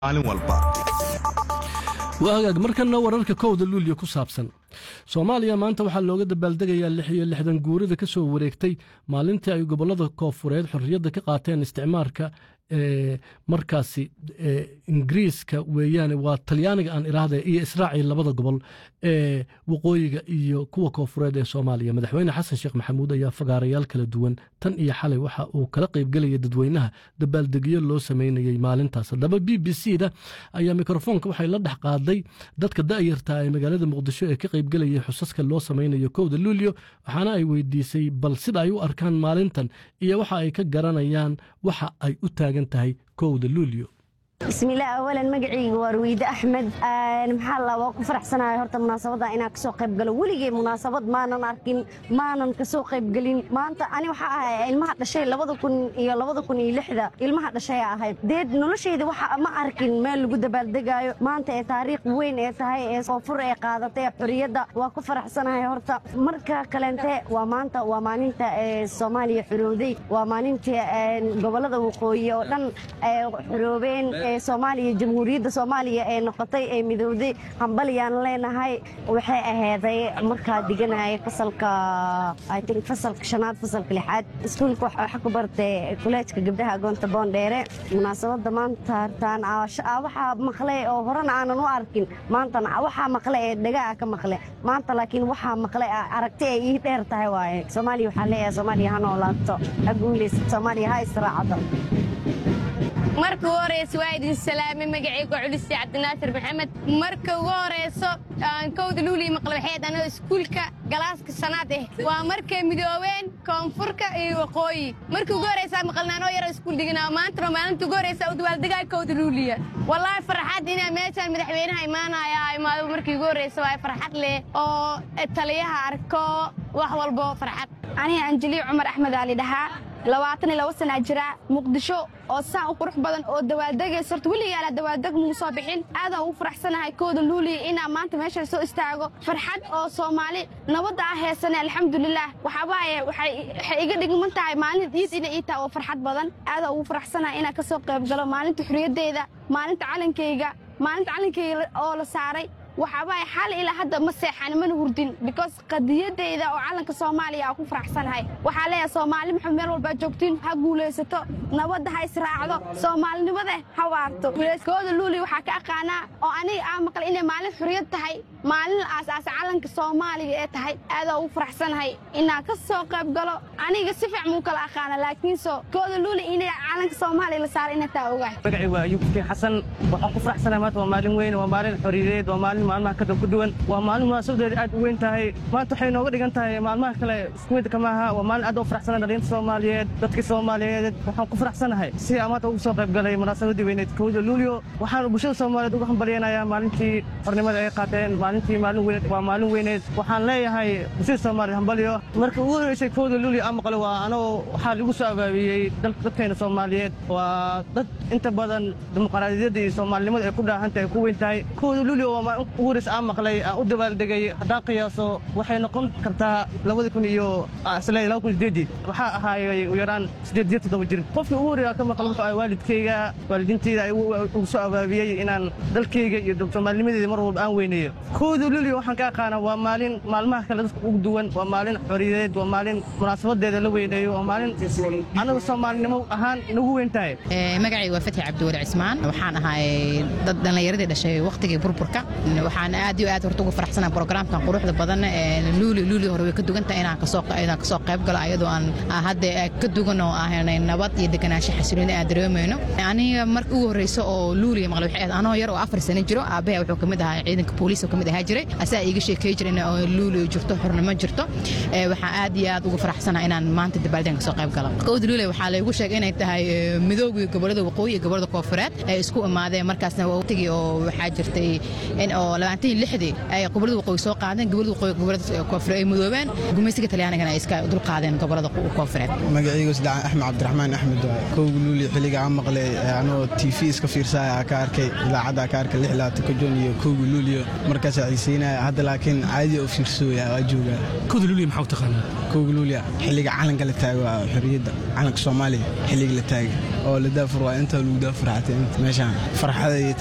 maalin walba waa hagaag markana wararka kowda luulyo ku saabsan soomaaliya maanta waxaa looga dabaaldegayaa lix iyo lixdan guurida ka soo wareegtay maalintii ay gobollada koofureed xorriyadda ka qaateen isticmaarka ee markaasi ingiriiska weeyaane waa talyaaniga aan iraahda iyo israaciil labada gobol ee waqooyiga iyo kuwa koofureed ee soomaaliya madaxweyne xasan sheekh maxamuud ayaa fagaarayaal kala duwan tan iyo xalay waxa uu kala qaybgelayay dadweynaha dabaaldegyo loo sameynayey maalintaas haddaba b b c da ayaa mikrofoonka waxay la dhex qaaday dadka da'yarta ee magaalada muqdisho ee ka qaybgelayay xusaska loo sameynayo kowda luulyo waxaana ay weydiisay bal sida ay u arkaan maalintan iyo waxa ay ka garanayaan waxa ay u taagan tahay kowda luulyo bismillaah awalan magacayga waa ruwiide axmed maxaa la waa ku faraxsanahay horta munaasabadda inaan kasoo qayb galo weligay munaasabad maanan arkin maanan kasoo qaybgelin maanta ani waxaa ahay ilmaha dhashay labada kun iyo labada kun iyo lixda ilmaha dhashay ahayd deed noloshayda waxa ma arkin meel lagu dabaaldegaayo maanta ee taariikh weyn ee tahay ee koonfur ee qaadatay xorriyadda waa ku faraxsanahay horta marka kaleente waa maanta waa maalinta ee soomaaliya xorowday waa maalinta gobollada waqooyi oo dhan xoroobeen soomaaliya jamhuuriyadda soomaaliya ee noqotay ee midowday hambalyaan leenahay waxay aheyday markaa diganaya fasalka i think fasalka shanaad fasalka lixaad iskuulka waxa ku bartay kuleejka gabdhaha agoonta boondheere munaasabadda maanta hartaan waxaa maqlay oo horena aanan u arkin maantana waxaa maqle ee dhagaa ka maqle maanta laakiin waxaa maqle aragti ay ii dheer tahay waaye soomaaliya waxaa leeyahay soomaaliya ha noolaato ha guulaysato soomaaliya ha israacdo marka ugu horeysa waa idin salaamay magacayga culisi cabdinaasir maxamed marka ugu horeyso kowda luuliya maqlabaxeed anoo iskuulka galaaska shanaad ah waa markay midoobeen koonfurka iyo waqooyi markii ugu horeysaa maqalna anoo yaro iskuul dhiganaa maantana maalinta ugu horeysa u dabaaldegaa kowda luuliya wallaahi farxad inaa meeshaan madaxweynaha imaanaya imaado markii ugu horeysa waa farxad leh oo taliyaha arko wax walbo farxad aniga anjeliya cumar axmed aali dhahaa labaatan iyo laba sanaa jira muqdisho oo saan u qurux badan oo dawaaldegaysa horta weligaala dawaaldeg muu soo bixin aadaan ugu faraxsanahay kooda luuliya inaa maanta meesha soo istaago farxad oo soomaali nabadda ah heesane alxamdulilaah waxaabaaye waxay iga dhigman tahay maalin iid ina ii taha oo farxad badan aadaan ugu faraxsanahay inaan ka soo qayb galo maalinta xurriyaddeeda maalinta calankayga maalinta calankayga oo la saaray waxaabaaye xal ilaa hadda ma seexan mana hurdin because qadiyadeyda oo calanka soomaaliya aan ku faraxsanahay waxaa leeyahay soomaali maxamed meel walbaa joogtiin ha guulaysato nabadda ha israacdo soomaalinimada ha waarto kooda luuli waxaa ka aqaanaa oo aniga aan maqlay inay maalin xuriyad tahay maalin aasaasa calanka soomaaliga ee tahay aadaa ugu faraxsanahay inaan ka soo qayb galo aniga si fiic muu kala aqaana laakiinse kooda luuli inay calanka soomaaliya la saaray inay taa ogahay magacaygu waa ayuub kii xasan waxaan ku faraxsanahay maanta waa maalin weyn waa maalin xoriyadeed waa maalin maalmaha kada ku duwan waa maalin munaasabadeeda aad u weyn tahay maanta waxay nooga dhigan tahay maalmaha kale isku mid kama aha waa maalin aad u faraxsanahay dhalinta soomaaliyeed dadkii soomaaliyeed waxaan ku faraxsanahay si aan maanta ugu soo qayb galay munaasabadii weyneed kowda luulyo waxaan bulshada soomaaliyeed uga hambalyaynayaa maalintii xornimada ay qaateen maalintii maalin weyneed waa maalin weyneed waxaan leeyahay bulshada soomaaliyeed hambalyo marka ugu horeysay kowda luulyo aan maqlay waa anoo waxaa lagu soo abaabiyey dadkeena soomaaliyeed waa dad inta badan dimuqraadiyadda iyo soomaalinimada ay ku dhaahantahay ay ku weyn tahay kowda luulyo waa maalin ugu horeysa aan maqlay aan u dabaaldegay haddaan qiyaaso waxay noqon kartaa labada kun iyo isle laba kun sideedii waxaa ahaayay u yaraan sideed iyo toddoba jir qofkii ugu horreeya ka maqla wuxuu ahay waalidkayga waalidiintayda ay ugu soo abaabiyey inaan dalkayga iyo soomaalinimadeeda mar walba aan weyneeyo kowda luulyo waxaan ka aqaanaa waa maalin maalmaha kale dadka ugu duwan waa maalin xoriyadeed waa maalin munaasabadeeda la weyneeyo waa maalin anaga soomaalinimo ahaan nagu weyn tahay magacayga waa fatxi cabdiwali cismaan waxaan ahay dad dhallinyaradii dhashay wakhtigii burburka waxaan aad iyo aad horta ugu faraxsanahay programkan quruxda badan luuli luuli hore way ka dugantahay inaan kasoo inaan kasoo qayb galo ayadoo aan hadda ka dugan oo ahanay nabad iyo deganaansho xasilooni aan dareemayno aniga marka ugu horreyso oo luuli maqlay waxay ahayd anoo yar oo afar sano jiro aabaha wuxuu kamid ahaa ciidanka booliiska kamid ahaa jiray asaa iiga sheekay jiray in luuli jirto xornimo jirto waxaan aad iyo aad ugu faraxsanahay inaan maanta dabaaldeen kasoo qayb galo kowda luuli waxaa laygu sheegay inay tahay midoogii gobolada waqooyi iyo gobolada koofureed ay isku imaadeen markaasna waqtigii oo waxaa jirtay in oo oo labaatan iyo lixdii ay gobollada waqooyi soo qaadeen gobollada waqooyi gobollada koonfureed ay mudoobeen gumaysiga talyaanigana ay iska dul qaadeen gobollada koonfureed magacaygu saddex axmed cabdiraxmaan axmed waaye kowga luuli xilliga aan maqlay anoo t v iska fiirsaya ka arkay idaacadda ka arkay lix labaatan jon iyo kowga luuliyo markaasaa xiiseynaya hadda laakiin caadi oo fiirsooya waa joogaa kowda luuliya maxaa u taqaanaa kowga luuliya xilliga calanka la taago waa xorriyadda calanka soomaaliya xilliga la taaga oo la daafur waa inta lagu daafur xatay meeshaan farxada